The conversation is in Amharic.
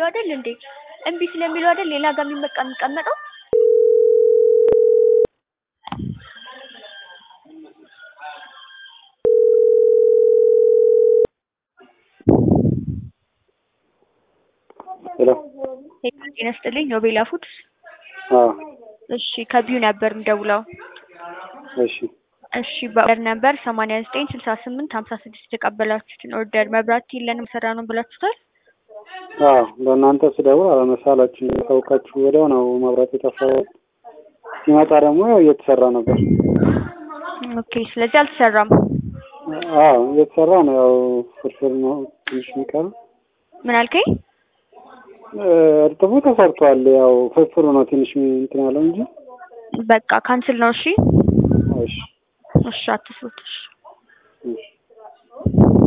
ስለሚለው አይደል እንዴ? እምቢ ስለሚለው አይደል ሌላ ጋር የሚመቃ የሚቀመጠው? ሄሎ ጤና ይስጥልኝ ኖቤላ ፉድስ። አዎ እሺ ከቢዩ ነበር የምደውለው። እሺ እሺ በኦርደር ነበር ሰማንያ ዘጠኝ ስልሳ ስምንት ሀምሳ ስድስት የተቀበላችሁትን ኦርደር መብራት የለንም ሰራ ነው ብላችሁታል። አዎ በእናንተ ስደውል አለመሳላችሁ ታውቃችሁ ወዲያው ነው መብራት የጠፋው። ሲመጣ ደግሞ ያው እየተሰራ ነበር። ኦኬ ስለዚህ አልተሰራም። አዎ እየተሰራ ነው። ያው ፍርፍር ነው ትንሽ የሚቀረው። ምን አልከኝ? እርጥቡ ተሰርቷል። ያው ፍርፍሩ ነው ትንሽ እንትን ያለው እንጂ በቃ ካንስል ነው። እሺ እሺ እሺ አትስሩት። እሺ እሺ